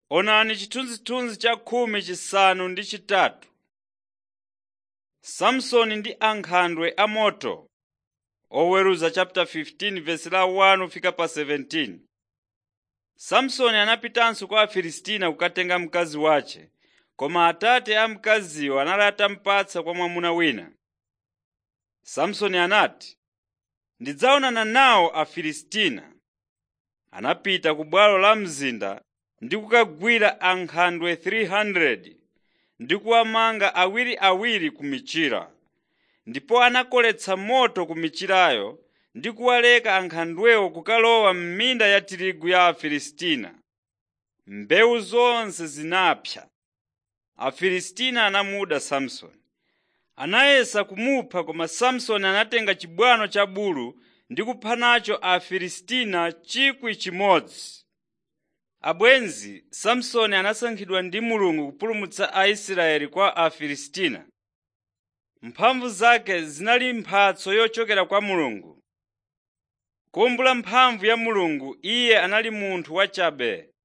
Onani chithunzithunzi cha khumi chisanu ndi chitatu. Samsoni ndi ankhandwe amoto. Oweruza chapter 15 verse la 1 kufika pa 17. Samsoni anapitanso kwa Afilisitiya kukatenga mkazi wace, koma atate a mkaziyo anali atamupatsa kwa mwamuna wina. Samsoni anati, “Ndidzaonana nawo Afilisitiya.” Anapita ku bwalo la mzinda ndi kukagwira ankhandwe 300 ndi kuwamanga awiriawiri ku michira. Ndipo anakoletsa moto ku michirayo ndi kuwaleka ankhandwewo kukalowa m'minda ya tirigu ya Afilisitiya. Mbewu zonse zinapsa. Afilisitiya anamuda Samsoni. Anayesa kumupha koma Samsoni anatenga chibwano cha bulu ndi kupha nacho Afilisitiya 1,000. Abwenzi, Samsoni anasankhidwa ndi Mulungu kupulumutsa Aisraeli kwa Afilisitiya. Mphamvu zake zinali mphatso yochokera kwa Mulungu. Kuwumbula mphamvu ya Mulungu iye anali munthu wachabe.